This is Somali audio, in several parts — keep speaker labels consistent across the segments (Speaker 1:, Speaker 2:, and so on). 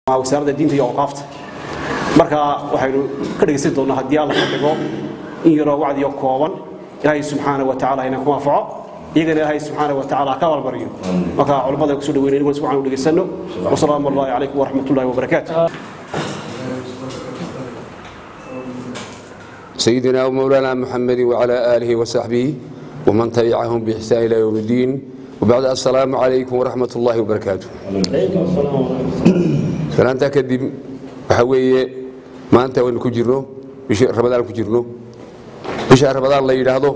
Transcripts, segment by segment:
Speaker 1: wasaaradda diinta iyo awqaafta marka waxaynu ka dhegaysan doonnaa haddii alla ka dhigo in yaroo wacdiyo kooban ilaahay subxaana wa tacaala inaan ku anfaco iyagana ilaahay subxaana wa tacaala ka abaalmariyo marka culimmada kusoo dhaweynay inaguna si waxaan u dhegaysanno wasalaamu allahi calaykum waraxmatullahi wabarakaatu
Speaker 2: سيدنا ومولانا محمد وعلى آله وصحبه ومن تبعهم بإحسان إلى يوم الدين وبعد السلام عليكم ورحمة الله وبركاته سلامتا كدب وحوية ما أنت وين كجرنو بش رمضان كجرنو بش رمضان لا يرهضه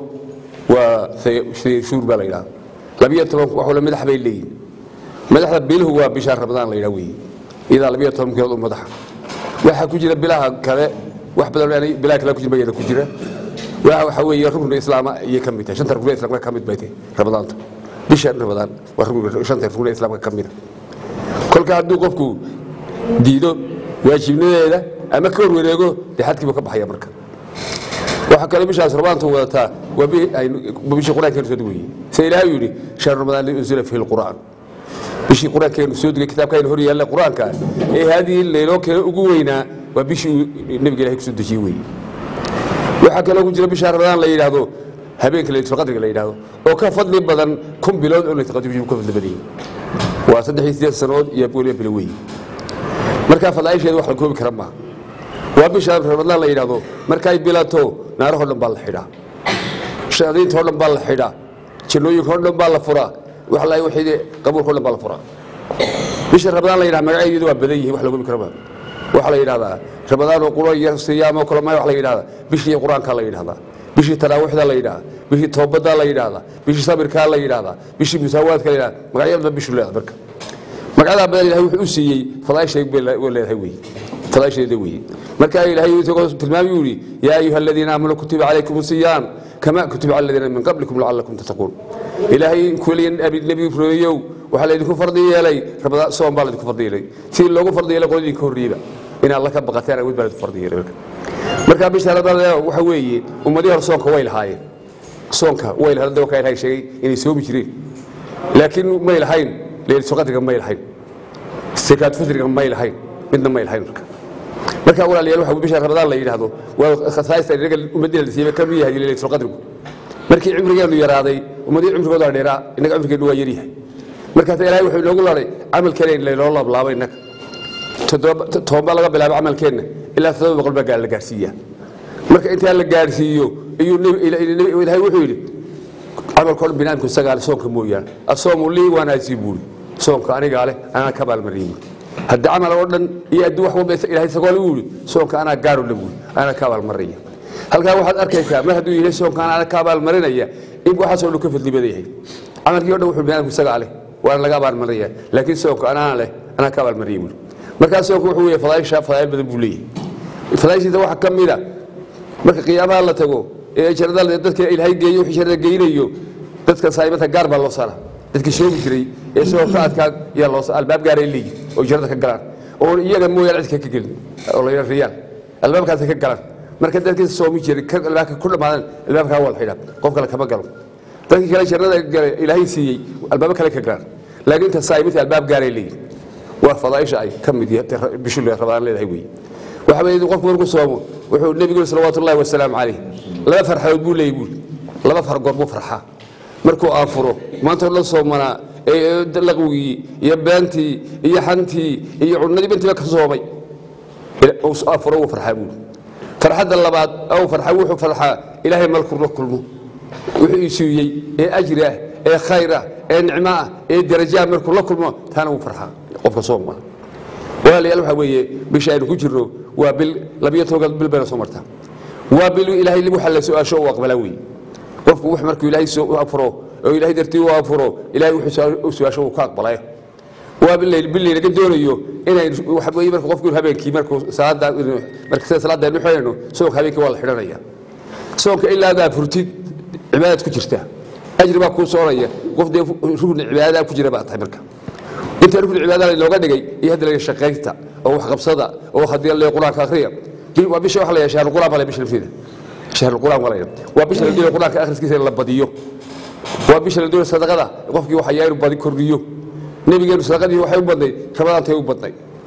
Speaker 2: وشهور بلا يرهض لم يتم وحول مدح بين لين مدح بيله هو بشهر رمضان لا يروي إذا لم يتم كيلو مدح waxa ku jira bilaha kale wax badan bilaha kale ku jira bayada ku jira waxa waxa weeye rukun islaama iyo ka mid tahay shanta rukun islaamka ka mid bay tahay ramadaanta bisha ramadaan waa rukun shanta rukun islaamka ka mid kolka hadduu qofku diido waajibnadeeda ama ka horwareego dee xadkiiba ka baxaya marka waxa kale bishaas ramadaanta wadataa waa bishii qur-aankeenu soo degayey sida ilaahay yidhi shahru ramadaan unzila fihi lqur'aan bishii qur-aankeenu soo degay kitaabkaaynu hor yaalla qur-aanka ee haadii leyloo kale ugu weynaa waa bishii nebiga ilahay kusoo dejiyey weeye waxaa kaloo ku jira bisha ramadaan la yidhaahdo habeenka laylatulqadriga la yidhaahdo oo ka fadli badan kun bilood oo laylatulqadriga ka fadli badan yihin waa saddex iyo sideed sanood iyo weliba bilo weeye markaa fadaaisheeda wax la koobi kara maaha waa bisha ramadaan la yidhaahdo markay bilato naarahoo dhan baa la xidhaa shaadiinta oo dhan baa la xidhaa jannooyinka oo dhan baa la furaa wax la wixii qabuulka oo dhan baa la furaa bisha ramadaan la yidhaha magaceedu waa badan yihiin wax la koobi kara maaha waxaa la yidhahdaa ramadaan oo quro iyo siyaamo kale ma wax la yidhahdaa bishii qur-aanka la yidhahdaa bishii taraawiixda la yidhahdaa bishii toobadda la yidhahdaa bishii sabirkaa la yidhahdaa bishii musaawaadka la yidhahdaa magacyada bishu leedahay marka magacadaa badan ilahay wuxuu u siiyey fadaashay bay leedahay weeye fadaasheeda weeye marka ilahay isagoo tilmaami uu yidhi yaa ayuha aladiina aamanuu kutiba calaykum siyaam kama kutiba cala aladiina min qablikum lacalakum tattaquun ilaahay kuliya nebi rumeeyow waxaa laydinku fardi yeelay ramadaan soom baa laydinku fardi yeelay sidii loogu fardi yeelay qoladii ka horreeyba inaad la ka baqateen awood baa laydinku fardi yeelay marka marka bisha ramadaan waxa weeye ummadii hore soonka way lahaayeen soonka way lahaayeen dadka ilaahay sheegay inay soomi jireen laakiin may lahayn leeliso qadriga may lahayn sakaat fitriga may lahayn midna may lahayn marka marka walaalayaal waxa bisha ramadaan la yidhaahdo waa khasaaysta inaga ummadina la siiyey ka mid yahay leeliso qadrigu markii cimrigeenu yaraaday ummadii cimrigooda dheeraa inaga cimrigeenu waa yaryahay markaas ilaahay wuxuu inoogu laday camalkeena in laynoo laablaabo innaga toban baa laga bilaabo camalkeenna ilaa todoba boqol baa la gaarsiiyaa marka intaa la gaarsiiyo iyuu ilaahay wuxuu yidhi camalkoo dhan binaadamku isagaa leh soonka mooyaane asoomu lii waanaasii buuri soonka anigaa leh anaa ka baalmariyey buuri haddii camal oo dhan iyo adduun wax walba ilahay isagoo le buu yidhi soonka anaa gaaro le buuri anaa ka baalmarinaya halkaa waxaad arkaysaa mar hadduu yahay soonka anaa ka baalmarinaya in waxaasoo dhan ka fadli badan yahay camalkii o dhan wuxuu binaadamku isagaa leh waana laga abaalmarinaya laakiin soonka anaa leh anaa ka abaalmariyey buuri markaa soonka wuxuu leeyahay fadaaisha fadaa'il badan buu leeyahay fadaa'ishiisa waxaa ka mid a marka qiyaamaha la tago ee jarada dadka ilaahay geeyo wixii jarada geynayo dadka saa'imata gaar baa loo saaraa dadka shoogi jiray ee soonka adkaa yaa loo albaab gaaray leeyihin oo jarada ka galaan oo iyaga mooyaane cidka ka gelin oo la yidhaa riyaan albaabkaasa ka galaan marka dadkii soomi jiray albaabka ku dhammaadan albaabkaa waa la xidhaa qof kale kama galo dadkii kale jannada gale ilaahay siiyey albaabo kale ka galaan laakiin inta saa'imata albaab gaaray leeyihin waa fadaaisha ay ka mid bishu rabadaan leedahay weeye waxa weeye qofku markuu soomo wuxuu nebigu yiri salawaatu ullahi wasalaamu calayh laba farxadood buu leeyahy buuri laba fargoor buu farxaa markuu aanfuro maanta oo dhan soomanaa ee laqwigii iyo beentii iyo xantii iyo cunadii intiiba ka soomay aanfuro wuu farxaa buuri farxadda labaad ou farxa wuxuu farxaa ilaahay malkuu la kulmo wuxuu ii siiyey ee ajri ah ee khayr ah ee nicmo ah ee darajaah markuu la kulmo taana wuu farxaa qofka sooma walaalayaal waxaa weeye bisha aynu ku jirno waa bil labiyo tobanka bil bayna soo martaa waa bil ilaahay waxa la su-aasho uu aqbalaa weeye qofku wax markuu ilaahay soo afuro oo ilaahay dartii u afuro ilaahay wuxuu su-aasho uu ka aqbalaya waa bil laynaga doonayo inay waxa weeye marka qofku habeenkii markuu salaada marka sida salaada aynu xidhayno soonka habeenkii waa la xidhanaya soonka ilaa adaa furtid cibaadad ku jirta ajri baa kuu soonaya qof dee rugni cibaadadaa ku jira baa tahay marka inta rukni cibaadada looga dhigay iyo hadda laga shaqaynta oo wax qabsada oo haddii la quraanka akhriya waa bisha wax la yeeshaa shahr quraan baa bisha lafteeda shahr quraan wala waa bisha la dhigo quraanka akhriskiisa la badiyo waa bisha la dhigo sadaqada qofkii waxa yaayru badi kordhiyo nabigeenu sadaqadii waxay u badnay rabadaantay u badnay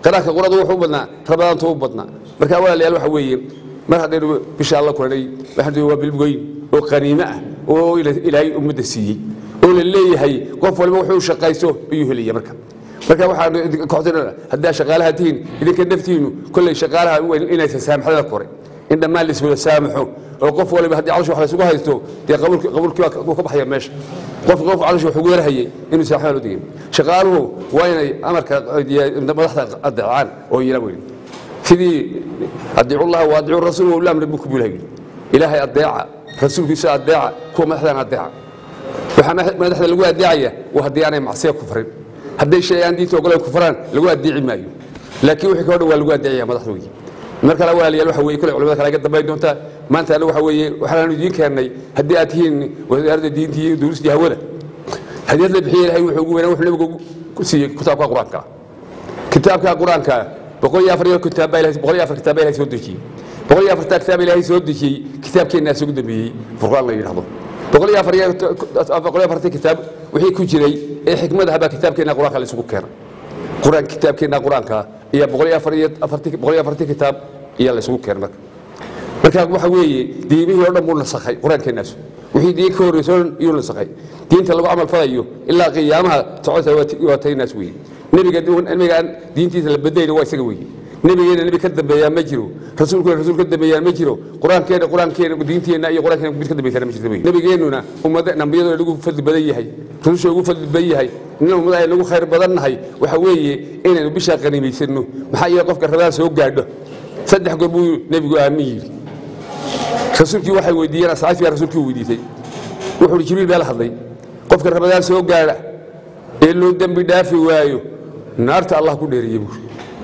Speaker 2: qiraanka qurada wuxuu u badnaa rabadaantu u badnaa marka walaalayaal waxa weeye mar haddaynu bisha alla kulanay waxaan waa bilgoyn oo qaniimo ah oo ilaahay ummadda siiyey oo la leeyahay qof walba wuxuu shaqaysto ayuu helaya marka marka waxaan koxdinana haddaa shaqaalaha tihiin idinka naftiinu kolley shaqaalaha inaysan saamaxdada kore in dhammaan laiswada saamaxo oo qof waliba haddii calosh wax laysugu haysto dee qabuulkii wuu ka baxaya meesha qof qof calosh wax ugu yarhayay inuu saamaxda loo digin shaqaaluhu waa inay amarka madaxda adeecaan oo yila weyn sidii adiicullaha wa adiicu rasuul wa ulamri buku buu ilahay ilaahay adeeca rasuulkiisa adeeca kuwa madaxdana adeeca waxaa madaxda lagu adeecaya waa haddii aanay macsiya ku farin hadday shay aan diinta ogoleen ku faraan lagu adeeci maayo laakiin wixii ka dhan waa lagu adeecaya madaxda weeye mar kale walaalayaal waxa weeye kule culimada kale ga dambayn doontaa maanta anagu waxa weeye waxaanu idiin keennay haddii aad tihiin wasaaradda diinta iyo duulistii hawada hadiyad la bixiye ilahay wuxuu ugu weynaa wuxuu nabigu ku siiyey kitaabka qur-aanka kitaabka qur-aanka boqol iyo afar iyo kitaab baa ilahay boqol iyo afar kitaab baa ilahay soo dejiyey boqol iyo afartaa kitaab ilaahay soo dejiyey kitaabkeennaas ugu dambeeyey furqaan la yidhahdo boqol iyo afar iyo boqol iyo afartii kitaab wixii ku jiray ee xikmad ahaa baa kitaabkeenna qur-aanka la isugu keenay qur-aan kitaabkeenna qur-aanka iyo boqol iyo afar iyo afartii boqol iyo afartii kitaab ayaa la isugu keenay marka marka waxa weeye diimihii oo dhan buu nasakhay qur-aankeennaas wixii diin ka horreysay oo dhan iyuu nasakhay diinta lagu camal falayo ilaa qiyaamaha socota waa taynaas weeye nebiga nebigaan diintiisa la badayna waa isaga weeye nebigeena nebi ka dambeeyaa ma jiro rasuulkeena rasuul ka dambeeyaa ma jiro qur-aankeena qur-aankeena diinteenna iyo qur-aankeena mid ka dambeysana ma jirto wey nebigeennuna ummada nambiyadoo lagu fadli badan yahay rususha ugu fadli badan yahay inna ummada ay lagu khayr badan nahay waxa weeye inaynu bishaa qanimaysanno maxaa yeele qofka rabaan soo gaadho saddex goor buu nebigu aamin yidhi rasuulkii waxay weydiiyeen asxaabtii baa rasuulkii weydiisay wuxuu jibriil baa la hadlay qofka rabadaan soo gaadha ee loo dembi dhaafi waayo naarta allah ku dheeriye buuri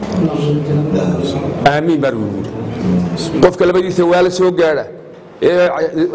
Speaker 2: aamiin baan uu yidhi qofka labadiisa waala soo gaadha ee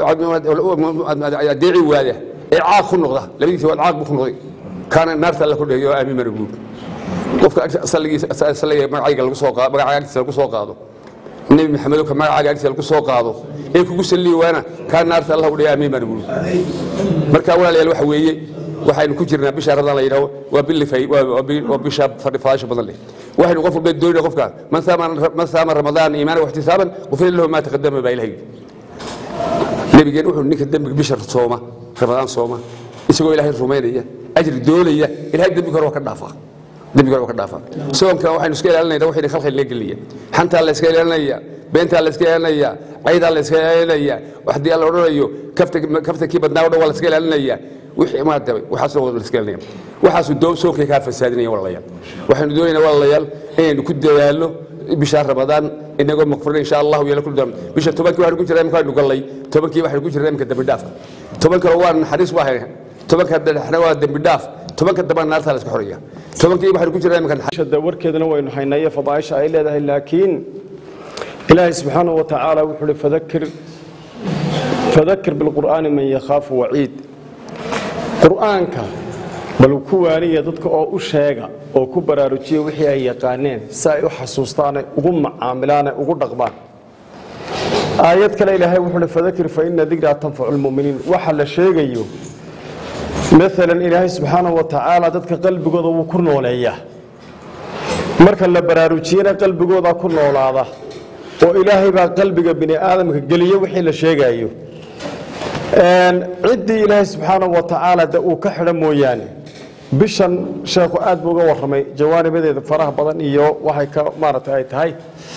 Speaker 2: adeeci waada ee caaq ku noqda labadiisa waal caaq buu ku noqday kaana naarta alla ku dheeriye oo aamiin baan ugu yidhi qofka salligiisa salliga magacayga lagu soo qaado magacaaga agtiisa lagu soo qaado nebi maxamedo ka magacaaga agtiisa lagu soo qaado ee kugu salliyi waana kaa naarta allah u dheeriye aamiin baan ugu yidhi marka walaalayaal waxa weeye waxaynu ku jirnaa bisha ramadaan la yidhaho waa bilifay waa bisha fadhifaasha badan leh waxaynu qof walba doonayna qofka man saama man saama ramadaan iimaana waxtisaaban qufira lahu maa taqadama baa ilahay nebigeen wuxuu ninka dembiga bisha sooma ramadaan sooma isagoo ilaahay rumaynaya ajri doonaya ilahay dembiga hore waa ka dhaafaa dembiga hore waa ka dhaafaa soomka waxaynu iska ilaalinayna waxayna khalkhal lee gelaya xantaa la iska ilaalinaya beentaa la iska ilaalinaya caydaa la iska ilaalinaya haddii alla odhanayo kaftakii badnaa o dhan waa la iska ilaalinaya wixii maanta waxaasoo wada la iska ilaalinaya waxaasu doo soonkay kaa fasaadinaya walaalayaal waxaynu doonaynaa walaalayaal inaynu ku dadaalno bisha ramadaan inagoo maqfurna insha allahu yeelo kul dam bisha tobankii waxaynu ku jirnaa imika aynu gallay tobankii waxaynu ku jirnaa imika dembi dhaafka toban kale waa naxariis waa hayna tobanka dhexna waa dembi dhaaf tobanka dambana naartaa la iska xoreeya tobankii waxaynu ku jirnaa imika
Speaker 3: shada warkeedana waynu haynaye fadaaisha ay leedahay laakiin ilaahay subxaanahu wa tacaala wuxuu uhi fadakir fadakir bilqur'aani man yakhaafu waciid qur'aanka bal ku waaniya dadka oo u sheega oo ku baraarujiya wixii ay yaqaaneen si ay u xasuustaanay ugu macaamilaanay ugu dhaqmaan aayad kale ilaahay wuxuu uhi fadakir fa ina dikraa tanfacu lmuminiin waxa la sheegayo maalan ilaahay subxaanahu wa tacaala dadka qalbigooda wuu ku nooleeyaa marka la baraarujiyana qalbigooda ku noolaada oo ilaahay baa qalbiga bini aadamka geliya wixii la sheegayo ciddii ilaahay subxaanahu wa tacaala de uu ka xidho mooyaane bishan sheekhu aad buu uga warramay jawaanibadeeda faraha badan iyo waxay ka maaragtay ay tahay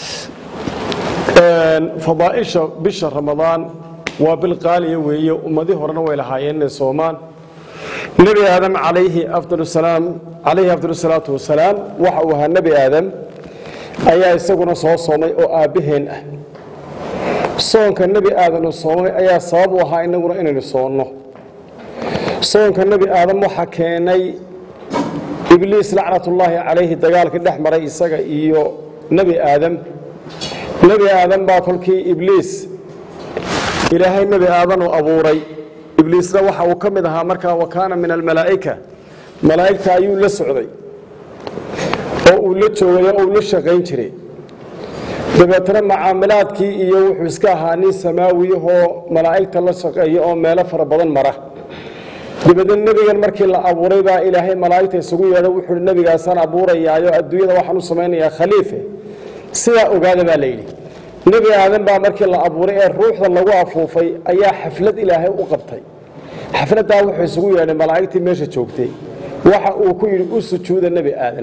Speaker 3: fadaaisha bisha ramadaan waa bil qaaliya weeye ummadii horena way lahaayeen inay soomaan nebi aadam calayhi afdal salaam calayhi afdal salaatu wasalaam waxa uu ahaa nebi aadam ayaa isaguna soo soomay oo aabbaheen ah soonka nebi aadan uu soomay ayaa sabab u ahaa inaguna inaynu soonno soonka nebi aadam waxaa keenay ibliis lacnatullaahi calayhi dagaalkii dhex maray isaga iyo nebi aadam nebi aadam baa kolkii ibliis ilaahay nebi aadan uu abuuray ibliisna waxa uu ka mid ahaa markaa wa kaana min almalaa'ika malaa'igta ayuu la socday oo uu la joogay oo uu la shaqayn jiray dabeetana macaamilaadkii iyo wuxuu iska ahaa nin samaawiyahoo malaa'igta la shaqeeya oo meelo fara badan mara dabeedna nebigan markii la abuuray baa ilaahay malaa'igta isugu yeedho wuxuu hi nebigaasaan abuurayaayo adduunyada waxaan u samaynayaa khaliife sidaa ogaada baa la yidhi nebi aadan baa markii la abuuray ee ruuxda lagu afuufay ayaa xaflad ilaahay u qabtay xafladdaa wuxuu isugu yeedhay malaa'igtii meesha joogtay waxa uu ku yidhi u sujuuda nebi aadan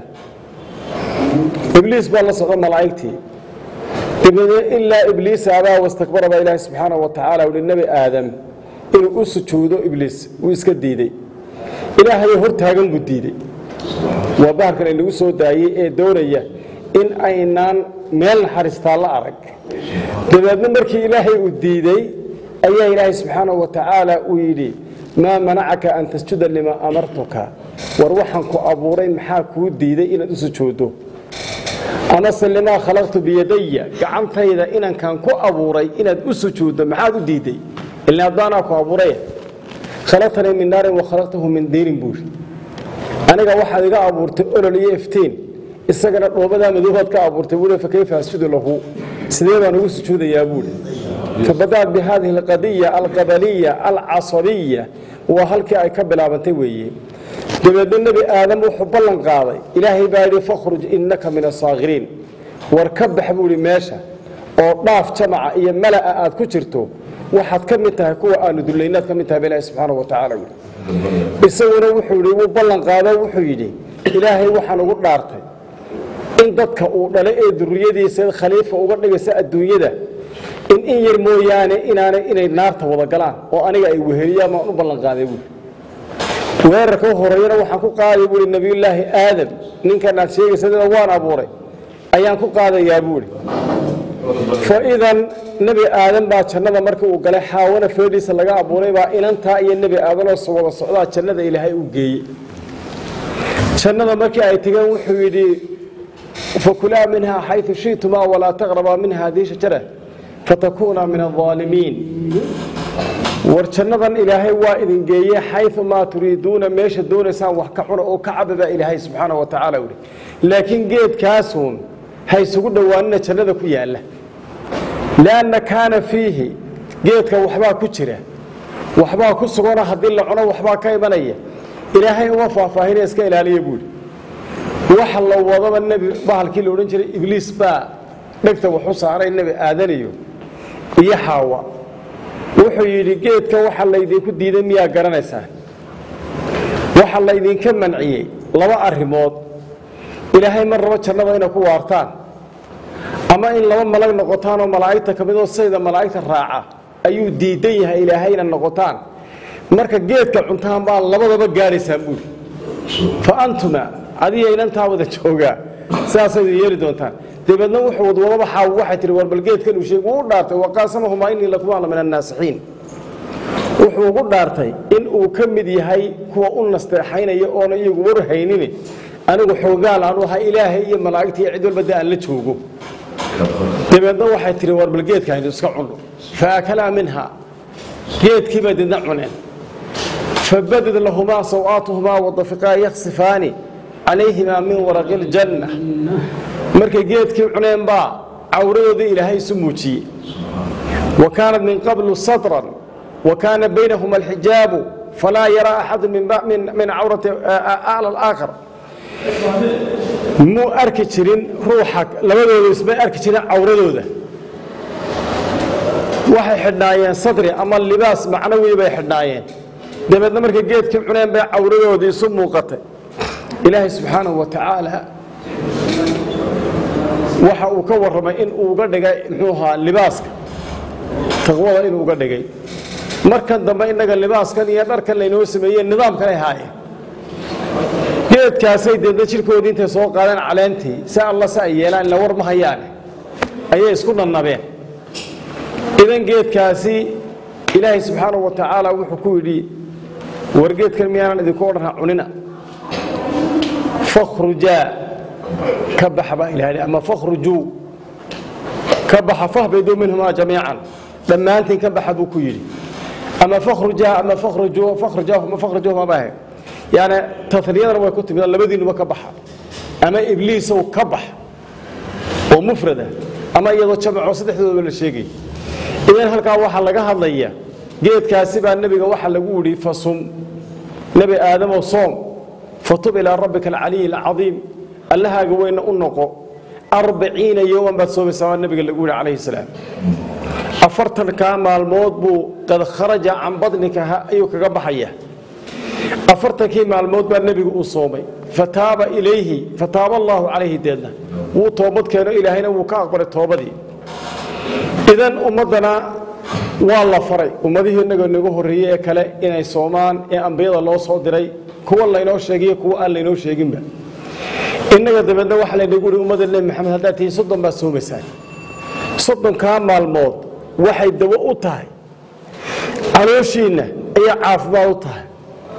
Speaker 3: ibliis baa la socda malaa'igtii dabeedna ilaa ibliis abaa wastakbara baa ilaahay subxaanahu wa tacaala uhi nebi aadam inuu u sujuudo ibliis wuu iska diidey ilaahayoo hor taagan buu diidey waa baharkan inagu soo daayey ee doonaya in aynaan meel naxariistaa la arag dabeedna markii ilaahay uu diidey ayaa ilaahay subxaanahu wa tacaala uu yidhi maa manacaka an tasjuda limaa amartuka war waxaan ku abuuray maxaa kuu diiday inaad u sujuuddo amase limaa khalaqtu biyadaya gacantayda inankan ku abuuray inaad u sujuuddo maxaad u diiday ilaa addaanaa ku abuuray khalaqtanii min naarin wa khalaqtahu min diirin buuri aniga waxaad iga abuurtay olol iyo iftiin isagana dhoobadaa madoobaad ka abuurtay buuri fakayfa asjudu lahu sidee baan ugu sujuudayaa buuri fabadaat bi hadihi alqadiya alqabaliya alcasabiya waa halkii ay ka bilaabantay weeye dabeedna nebi aadam wuxuu ballan qaaday ilaahay baa yidhi fakhruj innaka min asaakiriin war ka bax buuhi meesha oo dhaaf jamaca iyo mala'a aad ku jirto waxaad ka mid tahay kuwa aanu dulaynaad ka mid tahay ba ilahi subxaanahu wa tacaala yidhi isaguna wuxuu yidhi wuu ballan qaado wuxuu yidhi ilaahay waxaan ugu dhaartay in dadka uu dhalay ee duriyadiisa khaliifa uga dhigaysa adduunyada in in yar mooyaane inaanay inay naarta wada galaan oo aniga ay weheliyaan baan u ballan qaaday buuri weerarka u horeeyana waxaan ku qaaday buuri nebiyullaahi aadam ninkan aad sheegaysa dada waan abuuray ayaan ku qaadayaa buuri fa idan nebi aadan baa jannada markii uu galay xaawana feedhiisa laga abuuray baa inantaa iyo nebi aadanoo wada socdaa jannada ilaahay u geeyey jannada markii ay tegeen wuxuu yidhi fakulaa minhaa xayu shitumaa walaa taqrabaa minha hadihi shajara fatakuuna min aaalimiin war jannadan ilaahay waa idin geeye xayu maa turiiduuna meesha doonaysaan wax ka cuna oo ka caba baa ilaahay subxaana wa tacaala yihi laakiin geedkaasuun ha isugu dhowaanina jannada ku yaalla lianna kaana fiihi geedka waxbaa ku jira waxbaa ku sugana haddii la cuno waxbaa ka imanaya ilaahay uma faahfaahinaya iska ilaaliya buuhi waxa la wadaba nebi bahalkii la odhan jiray ibliis baa dhegta waxu saaray nebi aadaniyo iyo xaawa wuxuu yidhi geedka waxa laydinku diiday miyaa garanaysaa waxa laydinka manciyey laba arrimood ilaahay mar rabo jannada inay ku waartaan ama in laba malag noqotaan oo malaa'igta ka midoo sayda malaa'igta raaca ayuu diidan yahay ilaahayna noqotaan marka geedka cuntaan baa labadaba gaadhaysaan buuri fa antuma adiga inantaa wada joogaa sidaasaydu yeeli doontaan dabeedna wuxuu wadwadaba xaaw waxay tihi war bal geedkan uu sheeg wuu u dhaartay waqaasamahumaa innii lakumaana min annaasixiin wuxuu ugu dhaartay in uu ka mid yahay kuwa u nasteexaynaya oona iyagu war haynini anigu xoogaal aanu ahaa ilaahay iyo malaa'igta iyo cid walba de aan la joogo dabeedna waxay tihi war bal geedka aynu iska cunno faakalaa minha geedkii bay didna cuneen fabadad lahumaa sawaatuhumaa wadafiqaa yaksifaani calayhimaa min waraqi ljanna markay geedkii cuneen baa cawradoodii ilaahay isu muujiyey wa kaanat min qablu satran wa kaana baynahuma alxijaabu falaa yaraa axadu min cawrati acla alaakhar muu arki jirin ruuxa labadooda ismay arki jirin cawradooda waxay xidhnaayeen sadri ama libaas macnawi bay xidhnaayeen dabeedna markay geedkii cuneen bay cawradoodii isu muuqatay ilaahay subxaanahu wa tacaala waxa uu ka warramay in uu uga dhigay muxuu ahaa libaaska taqwada inuu uga dhigay markan dambe innaga libaaskan iyo dharkan laynoo sameeyeen nidaamkan ay haayeen geedkaasay deedna jirkoodii intay soo qaadeen caleentii si alla si ay yeelaan ila war ma hayaane ayay isku nannabeen idan geedkaasi ilaahay subxaanahu wa tacaala wuxuu ku yidhi war geedkan miyaanan idinku odhanha cunina fakhrujaa ka baxa baa ilahay ama fakhrujuu ka baxa fahbiduu minhumaa jamiican dhammaantiin ka baxa buu ku yidhi ama fakhrujaa ama fakhrujuu fakhrujaahuma fakhrujuuhuma baahe yani taniyadana way ku timid labadiinuba ka baxa ama ibliisow ka bax oo mufrada ama iyadoo jamacoo saddexdooda la sheegay idan halkaa waxaa laga hadlaya geedkaasi baa nebiga waxaa lagu yidhi fasum nebi aadamow soom fatub ilaa rabbika alcaliyi alcadiim allahaaga weyna u noqo arbaciina yowman baad soomaysaa waa nebiga lagu yihi calayhi salaam afartankaa maalmood buu qad kharaja can badnika ayuu kaga baxaya afartankii maalmood baa nebigu uu soomay fataaba ilayhi fataaba allaahu calayhi deedna wuu toobad keeno ilaahayna wuu ka aqbalay toobadii idan ummaddana waa la faray ummadihii inagoo nagu horreeyey ee kale inay soomaan ee ambiyada loo soo diray kuwa laynoo sheegiyo kuwa aan laynoo sheeginba innaga dabeedna waxaa laynagu yihi ummadda nebi maxamed haddaad tihiin soddon baad soomaysaan soddonkaa maalmood waxay dawo u tahay calooshiinna ayaa caafimaad u tahay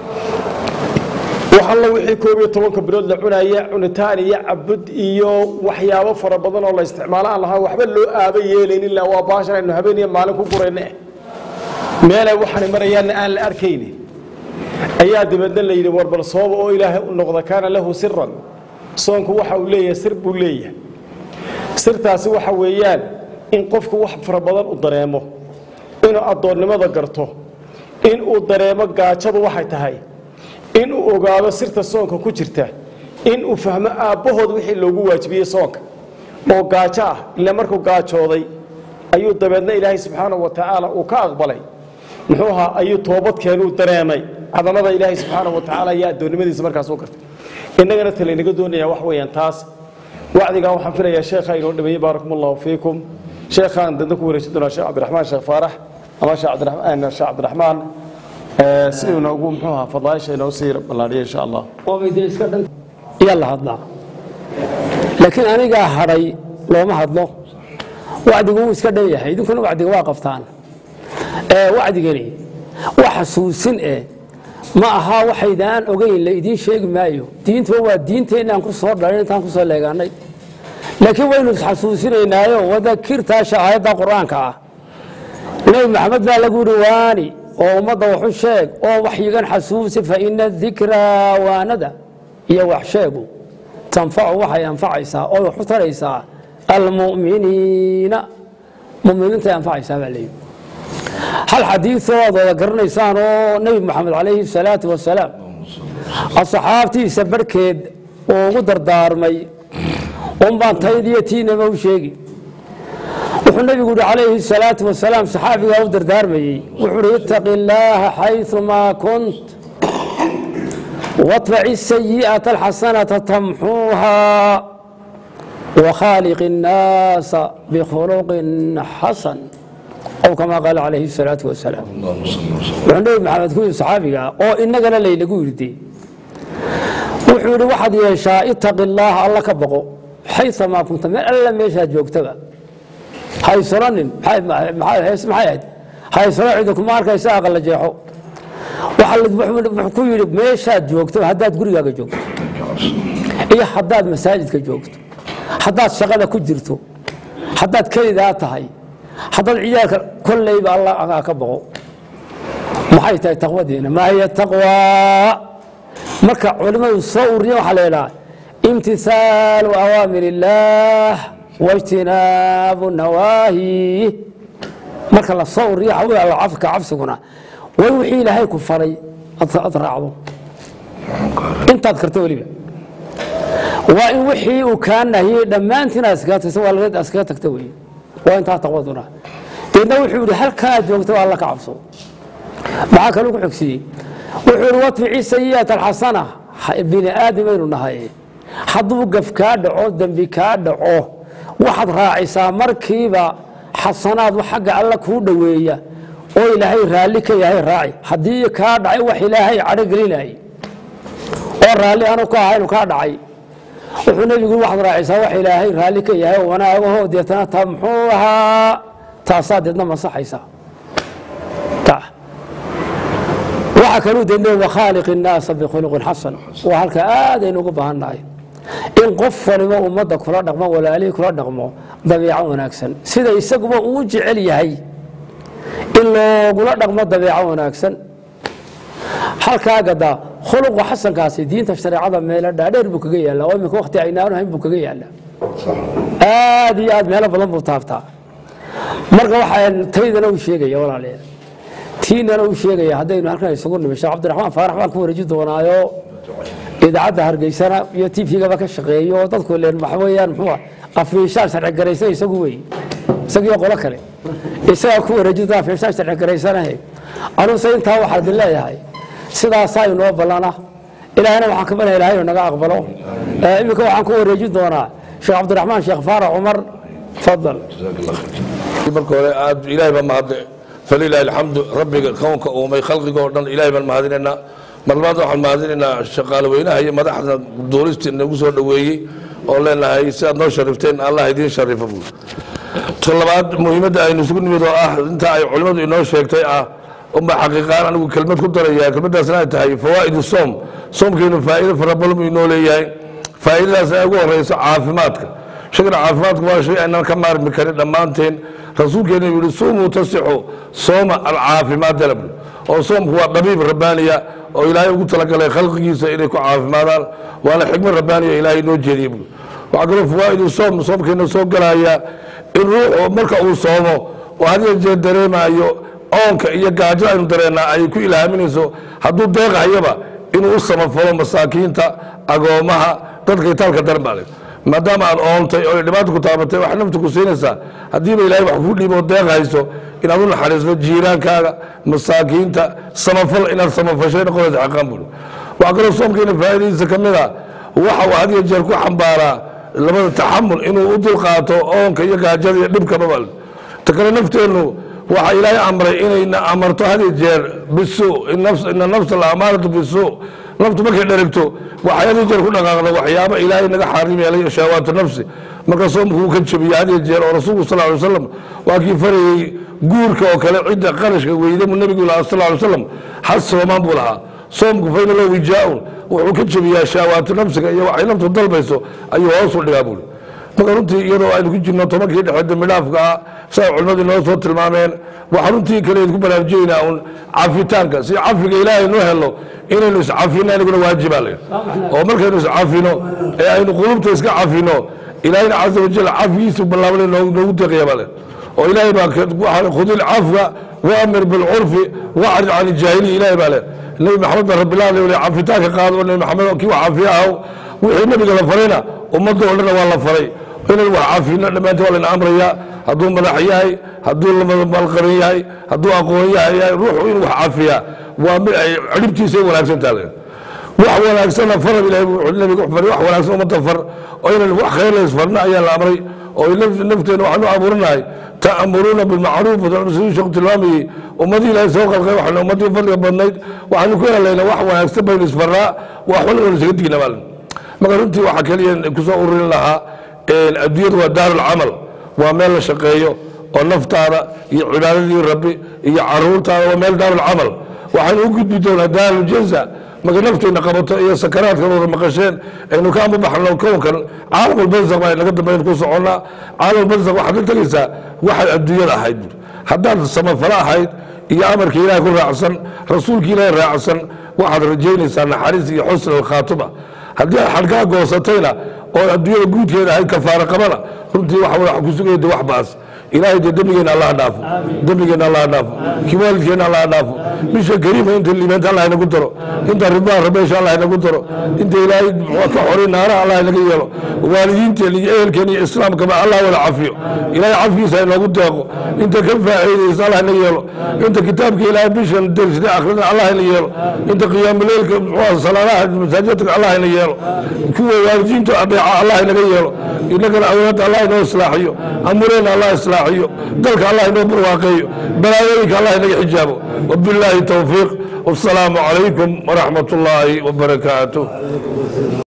Speaker 3: wax alla wixii koob iyo tobanka bilood la cunaya cunitaan iyo cabud iyo waxyaabo fara badan oo la isticmaalo aan lahaan waxba loo aaba yeelayn ilaa waa baashan aynu habeen iyo maalin ku gurayne meelay waxaanay marayaanna aan la arkaynin ayaa dabeedna la yidhi warbal sooba oo ilaahay u noqda kaana lahu siran soonku waxa uu leeyahay sir buu leeyahay sirtaasi waxa weeyaan in qofku wax fara badan u dareemo inuu addoonnimada garto in uu dareemo gaajadu waxay tahay in uu ogaado sirta soonka ku jirta in uu fahmo aabbahood wixii loogu waajibiyey soonka oo gaajo ah ila markuu gaajooday ayuu dabeedna ilaahay subxaanahu wa tacaala uu ka aqbalay muxuu ahaa ayuu toobadkeenuu dareemay cadamada ilaahay subxaanahu wa tacaala iyo addoonnimadiisa markaas u gartay innagana talaynaga doonaya wax weeyaan taas wacdigan waxaan filayaa sheekha inoo dhameeyey baarakum allahu fiikum sheekhaan dadna ku wareejin doonaa sheekh cabdiraxmaan sheekh faarax ama sheekh cabdiraxmaan sheekh cabdiraxmaan si uu noogu muxuu ahaa fadaaisha inoo sii ballaadhiya insha allah
Speaker 4: yaa la hadlaa laakiin anigaa hadhay looma hadlo wacdigu wuu iska dhan yahay idinkuna wacdiga waa qabtaan wacdigani waa xasuusin eh ma aha waxaydaan ogeyn la idiin sheegi maayo diintuba waa diinteennaan ku soo dhalin intaan ku soo leegaanay laakiin waynu isxasuusinaynaayo wadakirtaasha aayadda qur-aanka ah nebi maxamed baa lagu yihi waani oo ummadda waxu sheeg oo waxyigan xasuusi fa ina dikraa waanada iyo wax sheegu tanfacu waxay anfacaysaa oo wax u taraysaa almu'miniina muminiintay anfacaysaa baa leeyihi hal xadiioo aad wada garanaysaan oo nebi moxamed calayhi salaatu wasalaam asxaabtiisa barhkeed uu ugu dardaarmay unbaan taydiyo tiinama u sheegi wuxuu nebigu yihi calayhi salaatu wasalaam saxaabigaa u dardaarmayey wuxuu uhi ittaqi illaaha xayumaa kunt watbaci sayi'ata alxasanata tamxuuha wakhaaliq innaasa bikhuluqin xasan aw kamaa qaala calayhi salaatu wasalaam wuxuu nebi maxamed ku yidhi saxaabiga oo innagana laynagu yidhi wuxuu yidhi waxaad yeeshaa ittaqi illaaha alla ka boqo xayumaa kunta meel alla meeshaad joogtaba haysolanin maxay ahayd haysolo cida kuma arkaysa aqala jeexo wuxuu ku yidhi meeshaad joogto haddaad gurigaaga joogto iyo haddaad masaajidka joogto haddaad shaqada ku jirto haddaad kelidaa tahay haddaad ciyaalka kollayba alla ka boqo maxay tahay taqwadiina maa hiya taqwaa marka culimmadu soo ururiya waxaa la yidhaha imtisaalu awaamir illaah wاjtinaabu nawaahi marka la soo uriyo ka cabsiguna way wixii ilaahay ku faray aad raacdo intaad karto weliba waa in wixii uu kaa nahiyey dhammaantiin aad iskaga tagto waa laga iskaga tagta wey waa intaa taqwaduna deedna wuxuu yidhi halkaa aad joogto alla ka cabso maxaa kaluu ku xogsiiyey wuxuu yidhi watbici sayi'at alxasana bini aadamaynu nahay hadduu gaf kaa dhaco dembi kaa dhaco waxaad raacisaa markiiba xasanaad xagga alla kuu dhoweeya oo ilaahay raalli ka yahay raaci haddii kaa dhacay wax ilaahay cadho gelinayay oo raalli aanu ka ahaynu kaa dhacay wuxuu nebigu waxaad raacisaa wax ilaahay raalli ka yahay oo wanaagaho deetana tamxuuhaa taasaa deedna masaxaysaa waxaa kaluu deedna wakhaaliq innaasa bikhuluqin xasan waa halka aadaynu ugu baahannahay in qof waliba ummadda kula dhaqmo walaalihii kula dhaqmo dabeeco wanaagsan sida isaguba uu jecel yahay in loogula dhaqmo dabeeco wanaagsan halkaa gadaa khuluqa xasankaasi diinta shareecada meelo dhaadheer buu kaga yaallaa oo iminka wakti aynaanu hayn buu kaga yaallaa aad iyo aad meelo badan buu taabtaa marka waxaa taydana uu sheegaya walaalayaal tiinana uu sheegaya haddaynu halkan isugu nimi sheekh cabdiraxmaan faarax baan ku wareeji doonaayo idaacadda hargeysana iyo tvgaba ka shaqeeyo oo dadku leen waxa weeyaan muxuu ah afiishaan sharci garaysan isagu wey isagiyo qolo kale isagaa ku wareeji doona afiishaan sharci garaysanahe anuse intaa waxaa idin leeyahay sidaasaa inoo ballana ilaahayna waxaan ka barya ilahay inuu naga aqbalo Eh, iminka waxaan ku wareejin doonaa sheekh cabdiraxmaan sheekh faarax cumar fadal
Speaker 5: marka hore aad ilaahay baan mahadle falilaahi alxamdu rabbiga kownka uumay khalqiga oo dhan ilaahay baan mahadinaynaa mar labaad waxaan mahadinaynaa shaqaale weynaha iyo madaxda duulistii nagu soo dhoweeyey oo leenahay sidaad noo sharifteen allah idiin sharifo buur ta labaad muhiimadda aynu isugu nimid oo ah inta ay culimmadu inoo sheegtay ah unba xaqiiqaan anigu kelmad ku daraya kelmaddaasna ay tahay fawaa'idu soom soomkeenu faa'iido fara badan buu inoo leeyahay faa'iidadaas ay ugu horeyso caafimaadka shaygan caafimaadku waa shay aynaan ka maarmi karin dhammaanteen rasuulkeena yuu yihi suumuu tasixu sooma alcaafimaad dalab oo soomku waa dhabiib rabbaaniya oo ilaahay ugu talagalay khalqigiisa inay ku caafimaadaan waana xikmad rabbaaniya ilaahay noo jeediyey buu waxaa kaloo fawaa'idu soom soomkeena soo galaya in ruuxu marka uu soomo oo had iyo jeer dareemayo oonka iyo gaajo aynu dareennaa ay ku ilaaminayso hadduu deeqahayaba inuu u samafalo masaakiinta agoomaha dadka itaalka daran baa le maadaama aad oontay oo ay dhibaata ku taabatay wax nafta ku siinaysaa haddiiba ilaahay wax kuu dhiibo deeq hayso inaad u naxariisto jiiraankaaga masaakiinta samafal inaad samafashay noqonaysa xaqaan buuri waxaa kaloo soomkeena faa'iidadiisa ka mid a waxa uu had iyo jeer ku xambaaraa labada taxamul inuu u dulqaato oonka iyo gaajada iyo dhibkaba baa le ta kale nafteennu waxaa ilaahay amray inayna amarto had iyo jeer bisuu ina nafsa la amaaratu bisuu naftu markay dherigto waxay had iyo jeer ku dhaqaaqda waxyaaba ilaahay naga xaarim yeelay shahawaatu nafsi marka soomku uu ka jebiye had iyo jeer oo rasuulku sal ly wasalam waa kii farayey guurka oo kale cidda qarashka weyda mu nebigu lahaa sal ly wasalam has soomaan buu lahaa soomku fayna lo wijaa-un wuxuu ka jebiyaa shahawaatu nafsiga iyo waxay naftu dalbayso ayuu hoos u dhigaa buuri marka runtii iyadoo aynu ku jirno tobankii dhexe dembidhaafka ah siday culimmadu inoo soo tilmaameen waxaa runtii kale idinku baraarujinaynaa un cafitaanka si cafiga ilaahay noo helo inaynu iscafino aniguna waajibaa le oo markaynu iscafino ee aynu qulubta iska cafino ilaahayna casa wajal cafigiisu ballaaban noogu deeqaya baa le oo ilaahay baa khudi lcafwa waamir bilcurfi wacrid can iljaahiliya ilaahay baa le nebi maxamed baa rabbilah le cafitaanka qaado nebi maxamed kii wax cafiya ahaw wixii nebiga la farayna ummadda oo dhanna waa la faray inaynu wax cafino dhammaantii waa layna amrayaa hadduu madax yahay hadduu malqaran yahay hadduu aqoon yahay ruuxu inuu wax cafiyaa waa mid ay ciribtiisa wanaagsan taale wax wanaagsana farab ilahay wuxuu nabiga wax faray wax wanaagsan ummadda far oo inaynu wax khayr la isfarna ayaa la amray oo nafteena waxaanu abuuranahay ta'muruuna bilmacruuf siduu sheekhu tilmaamayey ummadii ilaahay soo qalqay waxaynu ummadii fadliga badnayd waxaynu ku helalayna wax wanaagsan baynu isfarnaa wax xun aynu isaga digna maalin marka runtii waxaa keliya kusoo ururin lahaa adduunyadu waa daarulcamal waa meel la shaqeeyo oo naftaada iyo cibaadadii rabbi iyo caruurtaada waa meel daarulcamal waxaynu u gudbi doonaa daaruljanza marka naftayna qabato iyo sakaraadkan wada maqasheen aynu ka amabaxno kownkan caalamulbarzaq baa naga dambeyn ku soconnaa caalamulbarzaq waxaad la tegaysaa waxaad adduunyada ahayd haddaad samafalo ahayd iyo amarka ilaahay ku raacsan rasuulka ilaahay raacsan waxaad rajaynaysaa naxariis iyo xusn alkhaatuma haddii aad xadhkaa goosatayna oo adduunyada guudkeeda ahayd kafaara qabana runtii waxa wax ku sugaya de wax baas ilaahay dee dembigeenna allah dhaafo dembigeenna allah dhaafo kii waalidkeenna allah dhaafo bisha kariima inta liibaanta allah inagu daro inta ridbaa rabeesha allah inagu daro inta ilaahay ka xoray naaraha allah inaga yeelo waalidiinteen iyo ehelkeen iyo islaamkaba allah wada cafiyo ilaahay cafigiisa inoogu deeqo inta ka faa'iidaysa allah ina yeelo inta kitaabka ilaahay bishan dersida akhrina allah ina yeelo inta qiyaamuleylka salaadaha masaajidka allah ina yeelo kuwa waalidiinta adeeca allah inaga yeelo inagana awlaadda allah inoo islaaxiyo amureena allah islaaxiyo dalka allah inoo barwaaqeeyo balaayooyinka allah inaga xijaabo wabilaahi towfiiq wasalaamu calaykum waraxmat ullaahi wabarakaatuh